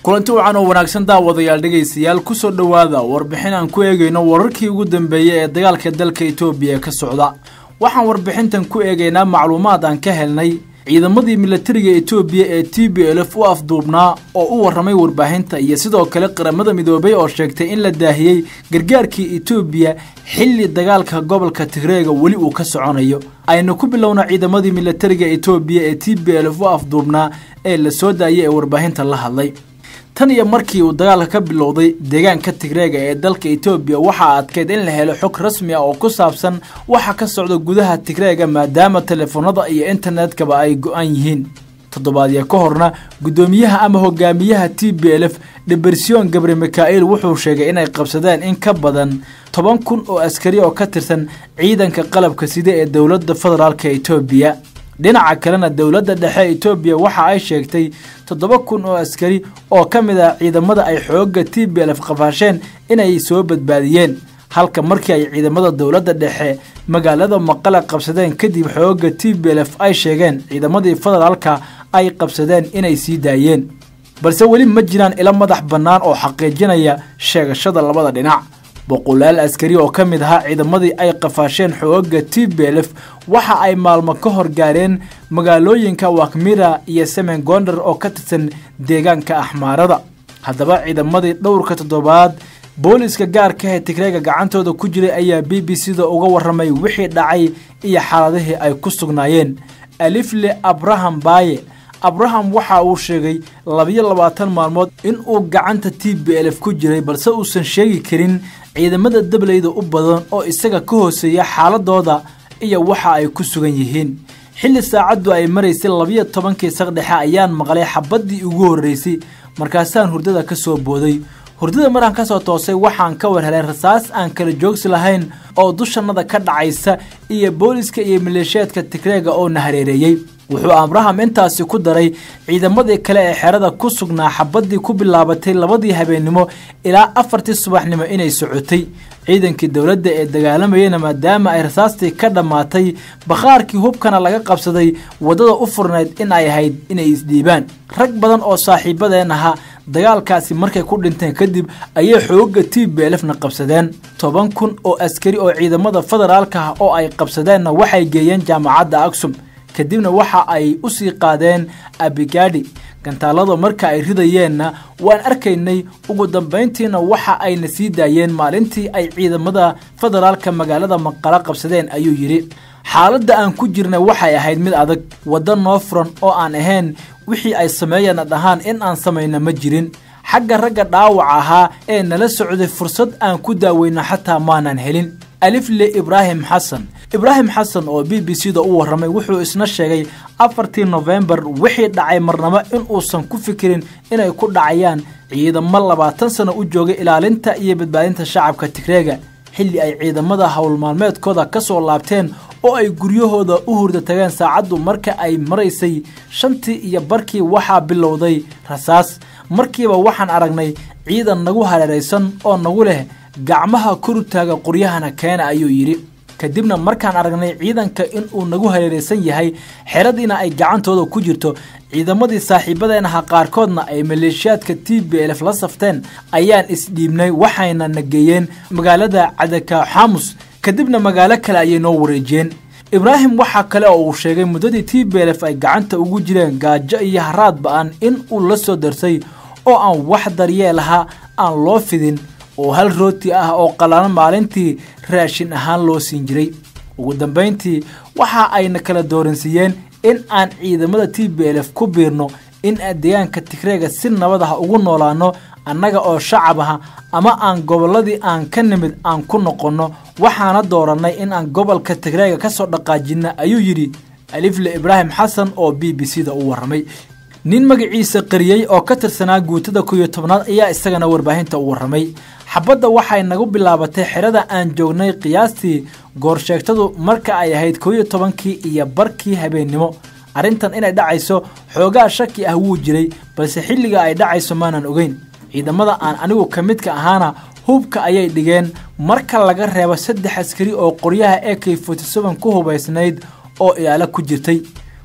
kulanti wacan oo wanaagsan daawadayaal dhegaystayaal kusoo dhowaada warbixin aan ku eegayno wararkii ugu dambeeyey ee dagaalka dalka etoobiya ka socda waxaan warbixintan ku eegaynaa macluumaad aan ka helnay ciidamadii milatariga etoobiya ee t b l f u afduubnaa oo u warramay warbaahinta iyo sidoo kale qaramada midoobay oo sheegtay in la daahiyey gargaarkii etoobiya xilli dagaalka gobolka tigreega weli uu ka soconayo aynu ku bilowna ciidamadii milatariga etoobiya ee t b l f u afduubnaa ee la soo daayay ee warbaahinta la hadlay tan iyo markii uu dagaalka ka bilowday deegaanka tigreega ee dalka etoobiya waxaa adkeyd in la helo xog rasmi ah oo ku saabsan waxa ka socda gudaha tigreega maadaama telefoonada iyo internetkaba ay go-an yihiin toddobaadya ka horna guddoomiyaha ama hogaamiyaha t b l f dhebersion gabre mika'il wuxuu sheegay inay qabsadeen in ka badan toban kun oo askari oo ka tirsan ciidanka qalabka sida ee dowladda federaalka etoobiya dhinaca kalena dowladda dhexe etoobiya waxa ay sheegtay toddoba kun oo askari oo ka mid ah ciidamada ay xoogga t b lf qafaasheen inay soo badbaadiyeen halka markii ay ciidamada dowladda dhexe magaalada maqale qabsadeen kadib xoogga t b lf ay sheegeen ciidamadii federaalka ay qabsadeen inay sii daayeen balse weli ma jiraan ilo madax bannaan oo xaqiijinaya sheegashada labada dhinac boqolaal askari oo ka mid ahaa ciidamadii ay qafaasheen xoogga t b l f waxa ay maalmo ka hor gaareen magaalooyinka wakmira iyo semen gondar oo ka tirsan deegaanka axmaarada haddaba ciidamadii dhowrka toddobaad booliska gaarka ee tigreega gacantooda ku jiray ayaa b b c da uga warramay wixii dhacay iyo xaaladihii ay ku sugnaayeen alifle abraham baaye abraham waxa uu sheegay labiyo labaatan maalmood in uu gacanta t b l f ku jiray balse uusan sheegi karin ciidamada dableyda u badan oo isaga ka hooseeya xaaladooda iyo waxa ay ku sugan yihiin xilli saacaddu ay maraysay labiyo tobankii saqdhexe ayaan maqlay xabaddii ugu horreysay markaasaan hurdada ka soo booday hurdada maraan ka soo toosay waxaan ka war helay rasaas aan kala joogsi lahayn oo dushannada ka dhacaysa iyo booliska iyo maleeshiyaadka tigreega oo na hareereeyey wuxuu abraham intaasi ku daray ciidamadii kale ee xerada ku sugnaa xabaddii ku bilaabatay labadii habeennimo ilaa afartii subaxnimo inay socotay ciidankii dowladda ee dagaalamayana maadaama ay rasaastii ka dhammaatay bakhaarkii hubkana laga qabsaday waddada u furnayd in ay ahayd inay isdhiibaan rag badan oo saaxiibadeen ahaa dagaalkaasi markay ku dhinteen kadib ayay xoogga t b lfna qabsadeen toban kun oo askari oo ciidamada federaalka ah oo ay qabsadeenna waxay geeyeen jaamacadda aksum kadibna waxa ay u sii qaadeen abigadi gantaalada marka ay ridayeenna waan arkaynay ugu dambayntiina waxa ayna sii daayeen maalintii ay ciidamada federaalka magaalada maqala qabsadeen ayuu yidhi xaaladda aan ku jirnay waxay ahayd mid adag waddo noo furan oo aan ahayn wixii ay sameeyana dhahaan in aan samayna ma jirin xagga ragga dhaawac ahaa ee nala socday fursad aan ku daaweyno xataa maanan helin alifle ibraahim xasan ibraahim xasan oo b b c da u warramay wuxuu isna sheegay afartii nofembar wixii dhacay marnabo in uusan ku fikirin inay ku dhacayaan ciidamo labaatan sano u joogay ilaalinta iyo badbaadinta shacabka tigreega xilli ay ciidamada howlmaalmeedkooda ka soo laabteen oo ay guryahooda u hurda tageen saacaddu marka ay maraysay shantii iyo barkii waxaa bilowday rasaas markiiba waxaan aragnay ciidan nagu hareeraysan oo nagu leh gacmaha korutaaga qoryahana keena ayuu yidhi kadibna markaan aragnay ciidanka in uu nagu hareeraysan yahay xeradiina ay gacantooda ku jirto ciidamadii saaxiibadeen ahaa qaarkoodna ay maleeshiyaadka t b lf la safteen ayaan isdhiibnay waxayna na geeyeen magaalada cadaka xamus kadibna magaalo kale ayay noo wareejiyeen ibraahim waxaa kale oo uu sheegay muddadii t b lf ay gacanta ugu jireen gaajo iyo haraad ba-an in uu la soo darsay oo aan wax daryeel ahaa aan loo fidin oo hal rooti ah oo qallalan maalintii raashin ahaan loo siin jiray ugu dambayntii waxa ayna kala dooransiiyeen in aan ciidamada t b l f ku biirno in aan deegaanka tigreega si nabad ah ugu noolaano annaga oo shacab ah ama aan gobolladii aan ka nimid aan ku noqonno waxaana doorannay in aan gobolka tigreega ka soo dhaqaajinna ayuu yidhi alifle ibraahim xasan oo b b c da u warramay nin magaciisa qariyey oo ka tirsanaa guutada kow-iyo tobnaad ayaa isagana warbaahinta u warramay xabadda waxay nagu bilaabatay xerada aan joognay qiyaastii goorsheegtadu marka ay ahayd kow iyo tobankii iyo barkii habeennimo arrintan inay dhacayso xoogaa shaki ah wuu jiray balse xilliga ay dhacayso maanan ogeyn ciidamada aan anigu ka midka ahaana hubka ayay dhigeen marka laga reebo saddex askari oo qoryaha e k forty seven ku hubaysnayd oo ilaalo ku jirtay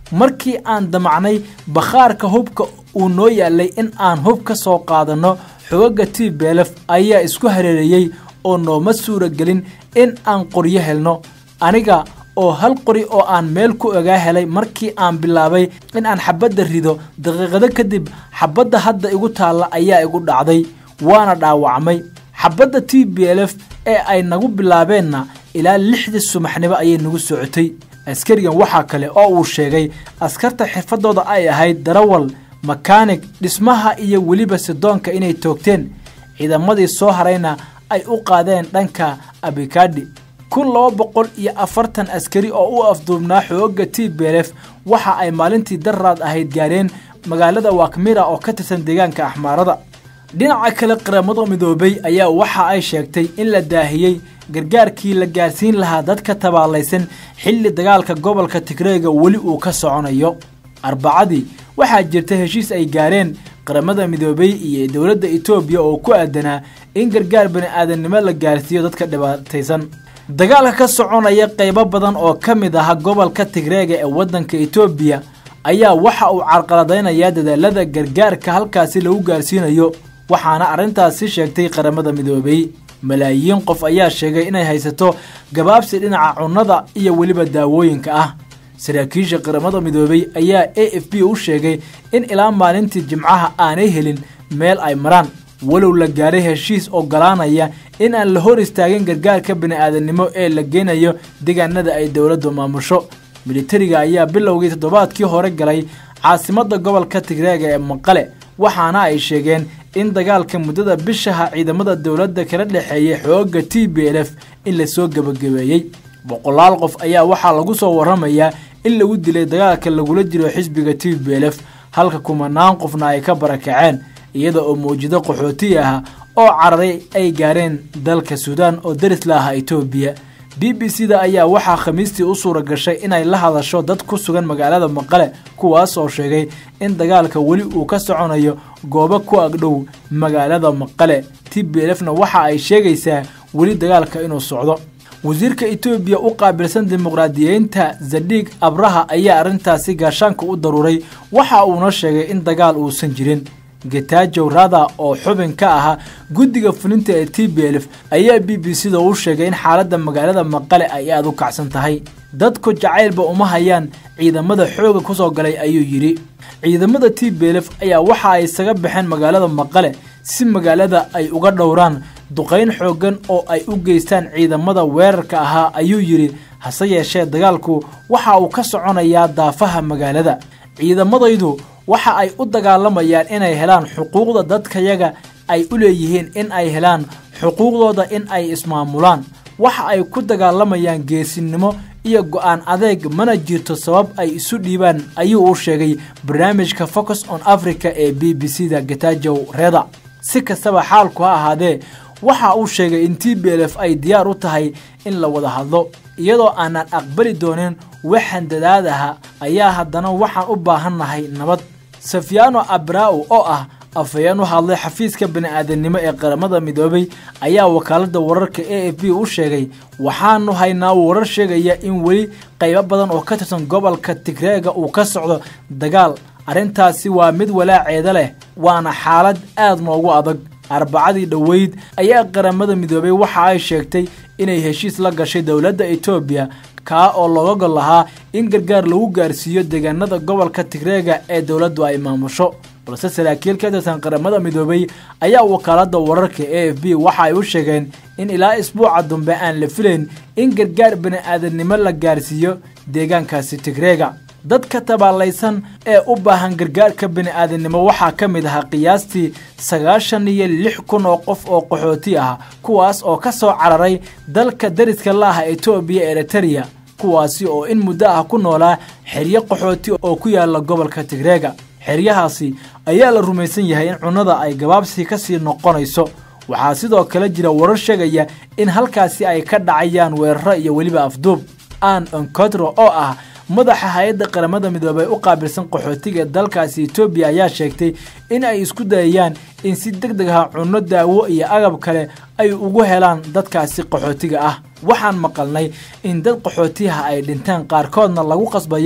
markii aan damacnay bakhaarka hubka uu noo yaalay in aan hub ka soo qaadanno xogaga t belef ayaa isku hareereeyey oo nooma suuragelin in aan qoryo helno aniga oo hal qori oo aan meel ku ogaa helay markii aan bilaabay in aan xabadda rido daqiiqado kadib xabadda hadda igu taalla ayaa igu dhacday waana dhaawacmay xabadda t b l f ee ay nagu bilaabeenna ilaa lixdii subaxnimo ayay nagu socotay askarigan waxaa kale oo uu sheegay askarta xirfadooda ay ahayd darawal makaanig dhismaha iyo weliba sidoonka inay toogteen ciidamadii soo harayna ay u qaadeen dhanka abikadhi kun laba boqol iyo afartan askari oo u afduubnaa xooga t b l f waxa ay maalintii daraad ahayd gaareen magaalada wakmira oo ka tirsan deegaanka axmaarada dhinaca kale qaramada midoobay ayaa waxa ay sheegtay in la daahiyey gargaarkii la gaarsiin lahaa dadka tabaalaysan xilli dagaalka gobolka tigreega weli uu ka soconayo arbacadii waxaa jirta heshiis ay gaareen qaramada midoobay iyo dowladda etoobiya oo ku aadanaa in gargaar bani-aadamnimo la gaarsiiyo dadka dhibaataysan dagaalka ka soconaya qaybo badan oo ka mid ah gobolka tigreega ee waddanka etoobiya ayaa waxa uu carqaladaynayaa dadaalada gargaarka halkaasi lagu gaarsiinayo waxaana arrintaasi sheegtay qaramada midoobay malaayiin qof ayaa sheegay inay haysato gabaabsi dhinaca cunnada iyo weliba daawooyinka ah saraakiisha qaramada midoobay ayaa a f b u sheegay in ilaa maalintii jimcaha aanay helin meel ay maraan walow la gaaray heshiis ogolaanaya in aan la hor istaagin gargaarka bini-aadamnimo ee la geynayo deegaanada ay dowladdu maamusho militariga ayaa bilowgii toddobaadkii hore galay caasimadda gobolka tigreega ee maqale waxaana ay sheegeen in dagaalka muddada bishaha ciidamada dowladda kala dhexeeyay xooga t b l f in lasoo gebagabeeyey boqolaal qof ayaa waxaa lagu soo waramayaa in lagu dilay dagaalka lagula jiro xisbiga t b l f halka kumanaan qofna ay ka barakaceen iyada oo mawjado qaxooti ah oo cararay ay gaareen dalka suudaan oo daris la aha etoobiya b b c da ayaa waxaa khamiistii u suura gashay inay la hadasho dad ku sugan magaalada maqale kuwaas oo sheegay in dagaalka weli uu ka soconayo goobo ku agdhow magaalada maqale t b l fna waxa ay sheegaysaa weli dagaalka inuu socdo wasiirka etoobiya u qaabilsan dimuqraadiyeynta zadhiig abraha ayaa arrintaasi gaashaanka u daruuray waxa uuna sheegay in dagaal uusan jirin getajow rada oo xubin ka ahaa guddiga fulinta ee t b l f ayaa b b c da u sheegay in xaaladda magaalada maqale ay aada u kacsan tahay dadku jacaylba uma hayaan ciidamada xooga ku soo galay ayuu yidhi ciidamada t b l f ayaa waxa ay isaga baxeen magaalada maqale si magaalada ay uga dhowraan duqayn xooggan oo ay u geystaan ciidamada weerarka ahaa ayuu yidhi hase yeeshee dagaalku waxa uu ka soconayaa daafaha magaalada ciidamadaydu waxa ay u dagaalamayaan inay helaan xuquuqda dadkayaga ay u leeyihiin in ay helaan xuquuqdooda in ay ismaamulaan waxa ay ku dagaalamayaan geesinimo iyo go-aan adeeg mana jirto sabab ay isu dhiibaan ayuu u sheegay barnaamijka focus on africa ee b b c da getajow reda si kastaba xaalku ha ahaadee waxa uu sheegay in t b l f ay diyaar u tahay in la wada hadlo iyadoo aanan aqbali doonin waxaan dadaadaha ayaa haddana waxaan u baahannahay nabad safyano abrao oo ah afhayeen u hadlay xafiiska bani-aadamnimo ee qaramada midoobay ayaa wakaaladda wararka a f b u sheegay waxaanu haynaa warar sheegaya in weli qaybo badan oo ka tirsan gobolka tigreega uu ka socdo dagaal arrintaasi waa mid walaaceeda leh waana xaalad aad noogu adag arbacadii dhoweyd ayaa qaramada midoobay waxa ay sheegtay inay heshiis la gashay dowladda etoobiya kaa oo looga gol lahaa in gargaar lagu gaarsiiyo deegaanada gobolka tigreega ee dowladdu ay maamusho balse saraakiil ka tirsan qaramada midoobay ayaa wakaaladda wararka a f b waxa ay u sheegeen in ilaa isbuuca dambe aan la filayn in gargaar bani-aadamnimo la gaarsiiyo deegaankaasi tigreega dadka tabaalaysan ee u baahan gargaarka bani-aadamnimo waxaa ka mid ahaa qiyaastii sagaashan iyo lix kun oo qof oo qaxooti ah kuwaas oo ka soo cararay dalka dariska la ah etoobiya eritereya kuwaasi oo in muddo ah ku noolaa xeryo qaxooti oo ku yaala gobolka tigreega xeryahaasi ayaa la rumaysan yahay in cunnada ay gabaabsi ka sii noqonayso waxaa sidoo kale jira warar sheegaya in halkaasi ay ka dhacayaan weeraro iyo weliba afduub an oncotro oo ah madaxa hay-adda qaramada midoobey u qaabilsan qaxootiga dalkaasi etoobiya ayaa sheegtay in ay isku dayayaan in si deg deg ah cunno daawo iyo agab kale ay ugu helaan dadkaasi qaxootiga ah waxaan maqalnay in dad qaxootiyaha ay dhinteen qaarkoodna lagu qasbayo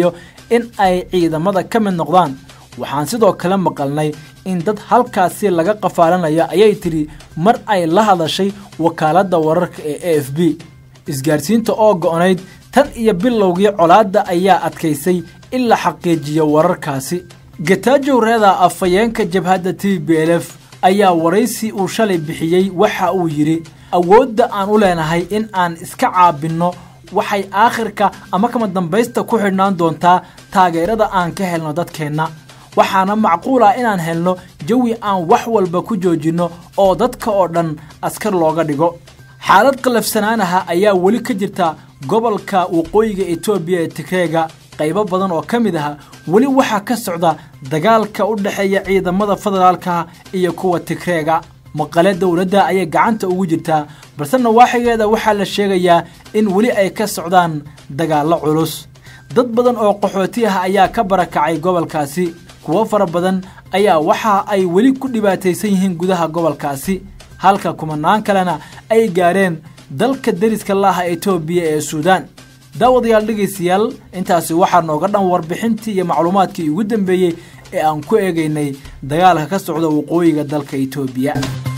in ay ciidamada ka mid noqdaan waxaan sidoo kale maqalnay in dad halkaasi laga qafaalanayo ayay tidhi mar ay la hadashay wakaaladda wararka ee a f b isgaarsiinta oo go'nayd tan iyo bilowgii colaadda ayaa adkaysay in la xaqiijiyo wararkaasi gatajow reeda afhayeenka jabhadda t b l f ayaa waraysi uu shalay bixiyey waxa uu yidhi awoodda aan u leenahay in aan iska caabinno waxay aakhirka ama kama dambaysta ku xidhnaan doontaa taageerada aan ka helno dadkeenna waxaana macquul ah inaan helno jawi aan wax walba ku joojinno oo dadka oo dhan askar looga dhigo xaalad qallafsanaanaha ayaa weli ka jirta gobolka waqooyiga etoobiya ee tigreega qaybo badan oo ka mid aha weli waxaa ka socda dagaalka u dhexeeya ciidamada federaalka iyo kuwa tigreega maqale dowladda ayay gacanta ugu jirtaa balse nawaaxigeeda waxaa la sheegayaa in weli ay ka socdaan dagaallo culus dad badan oo qaxooti ah ayaa ka barakacay gobolkaasi kuwo fara badan ayaa waxa ay weli ku dhibaataysan yihiin gudaha gobolkaasi halka kumanaan kalena ay gaareen dalka deriska laaha etoobiya ee suudaan daawadayaal dhegaystayaal intaasi waxaa nooga dhan warbixintii iyo macluumaadkii ugu dambeeyey ee aan ku eegaynay dagaalka ka socda waqooyiga dalka etoobiya